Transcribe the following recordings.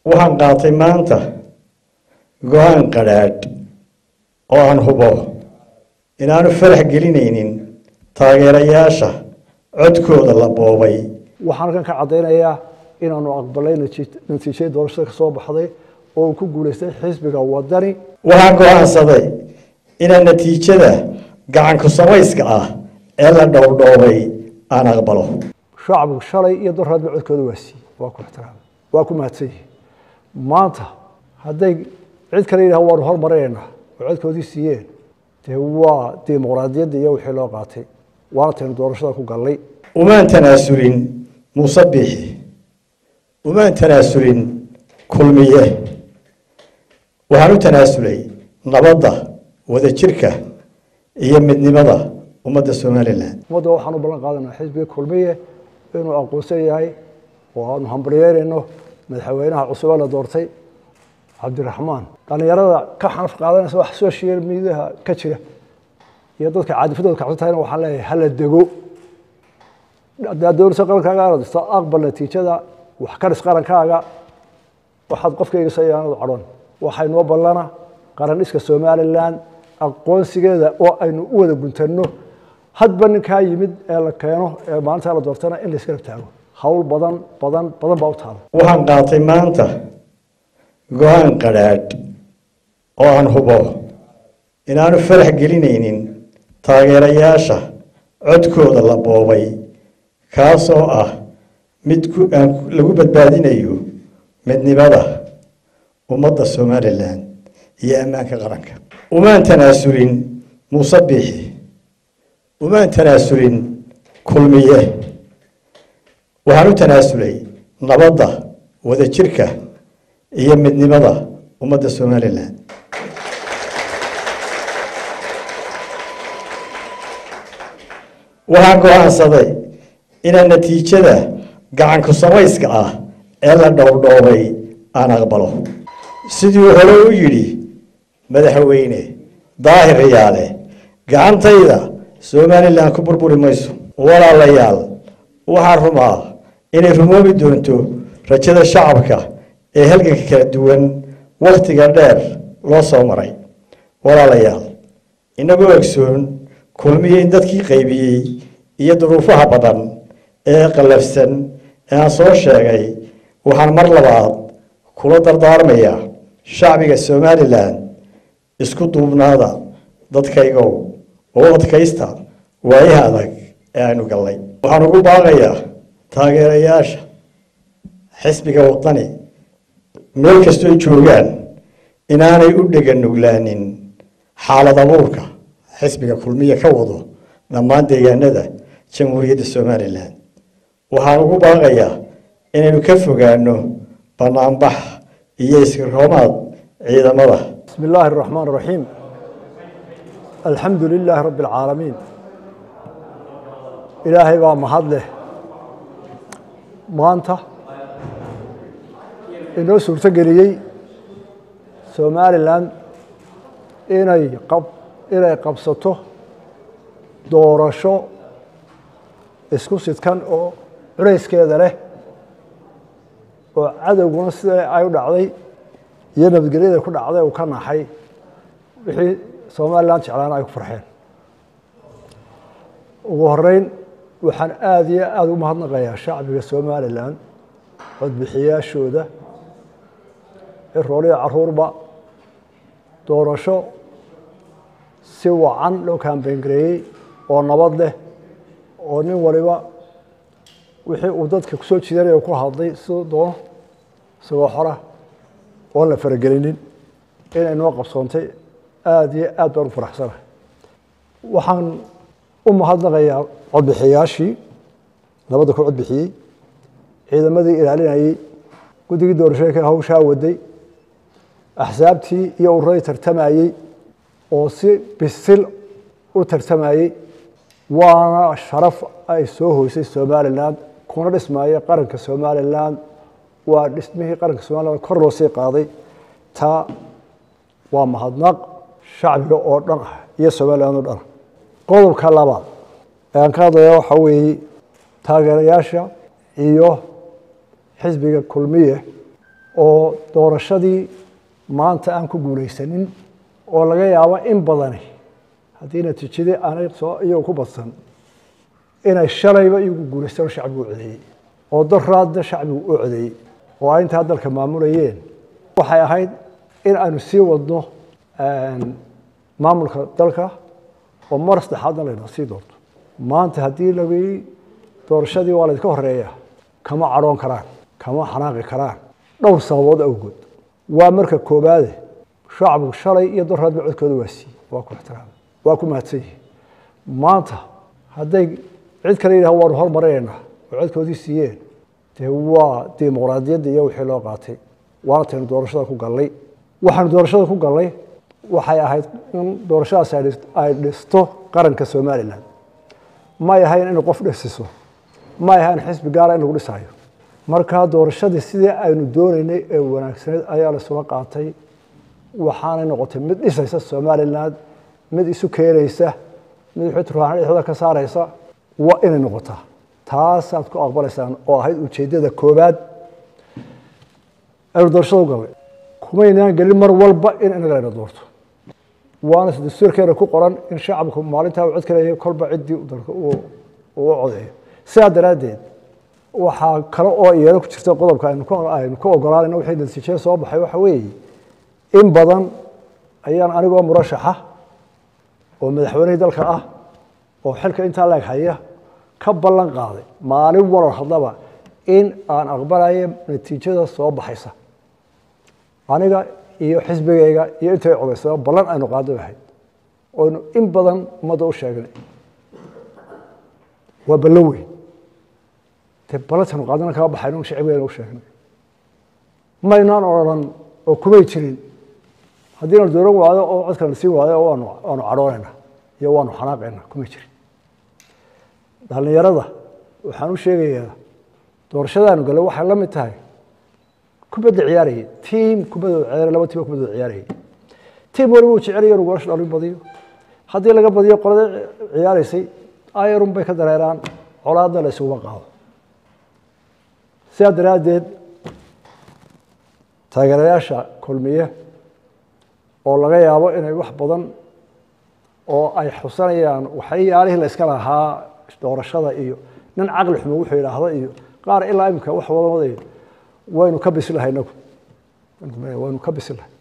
waxaan qaatay maanta go-aan qadhaadh oo aan hubo inaanu farax gelinaynin taageerayaasha codkooda la boobay waxaan halkan ka caddaynayaa inaanu aqbalay natiijadii doorashada ka soo baxday oo uu ku guulaystay xisbiga wadani waxaan go-aansaday inaan natiijada gacanku samayska ah ee la dhowdhoobay aan aqbalo shacbigu shalay iyo doraadba codkooda waa siiyey waa ku ixtiraamay waa ku mahadsan yihi maanta hadday cid kale yidhaha waanu hormarinaynaa oo codkoodii siiyeen dee waa dimuqraadiyadda iyo wixii loo qaatay waana taynu doorashada ku gallay umaan tanaasulin muuse biixi umaan tanaasulin kulmiye waxaan u tanaasulay nabadda wadajirka iyo midnimada ummadda somalilan ummadda waxaan u ballan qaadanaa xisbiga kulmiye inuu aqoonsan yahay oo aanu hambalyeynayno madaxweynaha cusube la doortay cabdiraxmaan dhallinyarada ka xanaf qaadanaysa wax social mediaha ka jira iyo dadka caadifadooda kacsan tahayna waxaan leeyahay hala dego haddaad doonaysa qarankaaga aad dhisto aqbal natiijada wax ka dhis qarankaaga waxaad qofkayga sayaanadu cadhon waxay noo ballana qaran dhiska somalilan aqoonsigeeda oo aynu u wada guntanno hadba ninkaa yimid ee la keeno ee maalintaa la doortana in la iskala taago hawl badan badan badan baa u taala waxaan qaatay maanta go-aan qadhaadh oo aan hubo inaanu farax gelinaynin taageerayaasha codkooda la boobay kaasoo ah mid aan lagu badbaadinayo midnimada ummadda somalilan iyo ammaanka qaranka umaan tanaasulin muuse biixi umaan tanaasulin kulmiye waxaan u tanaasulay nabadda wadajirka iyo midnimada ummadda somalilan waxaan go-aansaday inaan natiijada gacanku samayska ah ee la dhowdhoobay aan aqbalo siduu hore u yidhi madaxweyne daahir riyaale gacantayda somalilan ku burburi mayso walaalayaal waxaan rumaa inay rumoobi doonto rajada shacabka ee halganka kala duwan wakhtiga dheer loo soo maray walaalayaal inagoo egsoon kulmiye in dadkii qaybiyey iyo duruufaha badan ee qallafsan ee aan soo sheegay waxaan mar labaad kula dardaarmayaa shacbiga somalilan isku duubnaada dadkaygow oo adkaysta waayaha adag ee aynu gallay waxaan ugu baaqayaa taageerayaasha xisbiga wadani meel kastoo joogaan inaanay u dhegan nuglaanin xaalad abuurka xisbiga kulmiya ka wado dhammaan deegaanada jamhuuriyadda somalilan waxaan ugu baaqayaa inaynu ka fogaano banaanbax iyo iskiroomaad ciidamada bismi illaahi araxmaan araxiim alxamdu lilaahi rabbi alcaalamiin ilaahay baa mahad leh maanta inoo suurto geliyey somalilan inay qab inay qabsato doorasho isku sidkan oo culayskeeda leh oo cadowguna sida ay u dhacday iyo nabadgelyada ku dhacday uu ka naxay wixii somalilan jeclaana ay ku farxeen ugu horeyn waxaan aada iyo aada u mahadnaqayaa shacbiga somalilan codbixiyaashooda cirooliya caruurba doorasho si wacan loo kaambeyngareeyey oo nabad leh oo nin waliba wixii uu dadka kusoo jiidanaya ku hadlay siduu doono isagoo xora oon la faragelinin inay noo qabsoontay aada iyo aad baan u faraxsanahay waxaan u mahadnaqayaa codbixiyaashii nabadda ku codbixiyey ciidamadii ilaalinayey guddigii doorashooyinka hawshaa waday axsaabtii iyo ururadii tartamayey oo si bisil u tartamayey waana sharaf ay soo hoysay somalilan kuna dhismaayay qaranka somalilan waa dhismihii qaranka somalilan kor loo sii qaaday taa waa mahadnaq shacbiga oo dhan ah iyo somalilan oo dhan qodobka labaad ee aan ka hadlaya waxaa weeye taageerayaasha iyo xisbiga kulmiye oo doorashadii maanta aan ku guulaysanin oo laga yaabo in badani haddii natiijadii aanay soo iyagu ku badsan inay shalayba iyagu guulaystaan oo shacbigu u codeeyey oo daraadna shacbigu u codeeyey oo ay intaa dalka maamulayeen waxay ahayd in aanu sii wadno maamulka dalka oo mar saddexaadna layna sii doorto maanta haddii lagi doorashadii waa laydka horeeya kama cadhoon karaan kama xanaaqi karaan dhowr sababood awgood waa marka koobaade shacbigu shalay iyo daraadba codkooda waa siiyey waa ku ixtiraamay waa ku mahadsan yihi maanta hadday cid kale yidhaha waanu hormarinaynaa oo codkoodii siiyeen dee waa dimuqraadiyadda iyo wixii loo qaatay waana taynu doorashada ku gallay waxaanu doorashada ku gallay waxay ahayd in doorashadaas ay dhisto qaranka somalilan may ahayn inay qof dhisiso may ahayn xisbi gaara in lagu dhisayo markaa doorashadii sidii aynu doonaynay ee wanaagsaneed ayaa laisula qaatay waxaanay noqotay mid dhisaysa somalilan mid isu keenaysa mid wixii dhexdooda ka saaraysa waa inay noqotaa taasaad ku aqbalaysaan oo ahayd ujeeddada koobaad aynu doorashada u gallay kumaynaan gelin mar walba in inaga layna doorto waana dastuurkeena ku qoran in shacabku maalintaa uu cod ka leeyahay kolba ciddii dalka uu u codeeyo sidaa daraaddeed waxaa kale oo iyana ku jirta qodobka aynu aynu ka ogolaanayno wixii natiijada soo baxay waxa weeye in badan ayaan anigoo murashaxa oo madaxweynihii dalka ah oo xilka intaa laeg haya ka ballan qaaday maalin walal haddaba in aan aqbalayo natiijada soo baxaysa aniga iyo xisbigayga iyo intay codaysaba ballan aynu qaado ahayd oynu in badan ummadda u sheegnay waa ballan weyn dee ballantaynu qaadana kama baxayno shacibgeena u sheegnay maynaan odhan oo kumay jirin haddii na dooran waayo oo codkana siin waayo waanu waanu cadhoonayna iyo waanu xanaaqayna kumay jirin dhallinyarada waxaan u sheegayaa doorashadaanu gale waxay la mid tahay kubadda ciyaarayay tiim kubadooda ciyaaraya laba tiim oo kubadooda ciyaarayay tiim waliba uu jecelaya inuu goolasha dhalin badiyo haddii laga badiyo qolada ciyaaraysay ayarun bay ka dareeraan colaadna la isuguma qaado sidaa daraaddeed taageerayaasha kulmiye oo laga yaabo inay wax badan oo ay xusanayaan waxyaalihii la iska lahaa doorashada iyo nin caqli xumo wuxuu yidhaahda iyo qaar ilaa imika wax wada wadayo waynu ka bisilahay inagu waynu ka bisilahay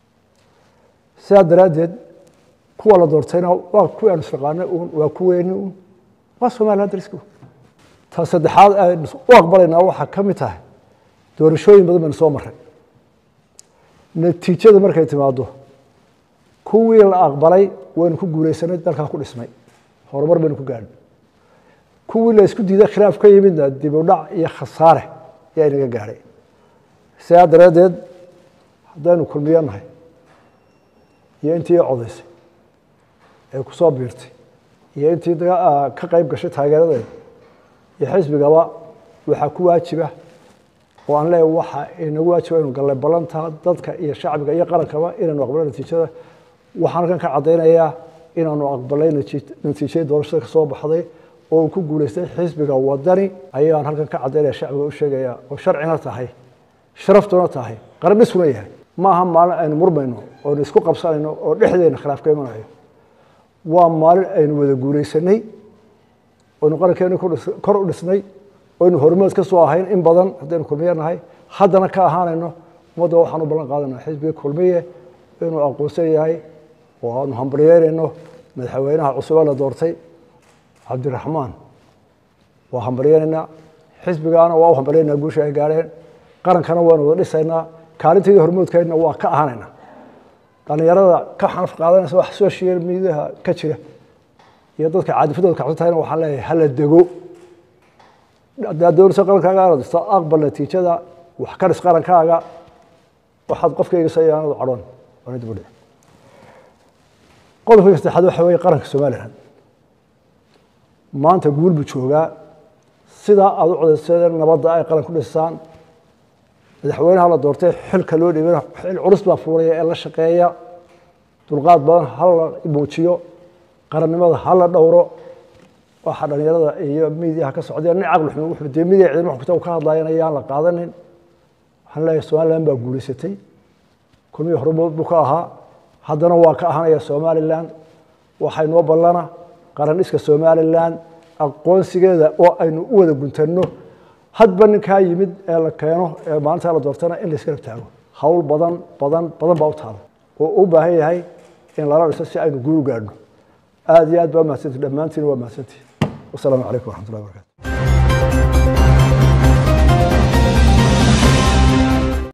sidaa daraaddeed kuwa la doortayna waa kuwii aanu isnaqaanay uun waa kuweeni uun waa somaliland dariska ta saddexaad aynu u aqbalaynaa waxaa ka mid tahay doorashooyin badan baynu soo maray natiijada markay timaado kuwii la aqbalay waynu ku guulaysanay dalkaa ku dhismay horumar baynu ku gaadhnay kuwii la isku diiday khilaaf ka yimidna dib u dhac iyo khasaare ayaa inaga gaadhay sidaa daraaddeed haddaynu kulmiyo nahay iyo intii codaysay ee ku soo biirtay iyo intii ka qayb gashay taageeradeeda iyo xisbigaba waxaa ku waajiba oo aan leeyahay waxa inagu waajiba inu gallay ballanta dadka iyo shacbiga iyo qarankaba inaanu aqbalno natiijada waxaan halkan ka caddaynayaa inaanu aqbalay natiijadii doorashada ka soo baxday oo uu ku guulaystay xisbiga wadani ayaan halkan ka caddaynaya shacbiga u sheegaya oo sharcina tahay sharaftuna tahay qaran dhisuna yahay ma aha maalin aynu murmayno oonu isku qabsanayno oo dhexdeena khilaaf ka imanayo waa maalin aynu wada guulaysanay oynu qarankeeni kor u dhisnay oynu hormood ka soo ahayn in badan haddaynu kulmiye nahay haddana ka ahaanayno ummadda waxaan u ballan qaadanaa xisbiga kulmiye inuu aqoonsan yahay oo aanu hambalyeynayno madaxweynaha cusube la doortay cabdiraxmaan waa hambalyeynaynaa xisbigaana waa u hambalyeynaa guusha ay gaadheen qarankana waanu wada dhisaynaa kaalinteedii hormoodkeedna waa ka ahanaynaa dhallinyarada ka xanaf qaadanaysa wax social mediaha ka jira iyo dadka caadifadooda kacsan tahayna waxaan leeyahay hala dego haddaad doonayso qarankaaga aad dhisto aqbal natiijada wax ka dhis qarankaaga waxaad qofkayga sayaanadu cadhoon waana dib u dhici qodobka saddexaad waxa weeye qaranka somaliland maanta guul buu joogaa sidaa aad u codaysadeen nabadda ay qaran ku dhisaan madaxweynaha la doortay xilka loo dhibana xil culus baa fuulaya ee la shaqeeya dulqaad badan hala muujiyo qarannimada hala dhowro waxa dhalinyarada iyo miidiyaha ka socdeen nin caqli xumo wuxuu dee midiya ciidamo xogta ka hadlayan ayaan la qaadanin waxaan leeyahay somalilan baa guulaysatay kulmihii hormood buu ka ahaa haddana waa ka ahanaya somalilan waxay noo ballana qaran dhiska somalilan aqoonsigeeda oo aynu u wada guntanno hadba ninkaa yimid ee la keeno ee maalintaa la doortana in la isgarab taago hawl badan badan badan baa u taala oo u baahan yahay in lala dhiso si aynu guul u gaadhno aada iyo aad baa mahadsantii dhammaantiin waa mahadsantii wasalaamu calaykum waraxmatullahi barakatu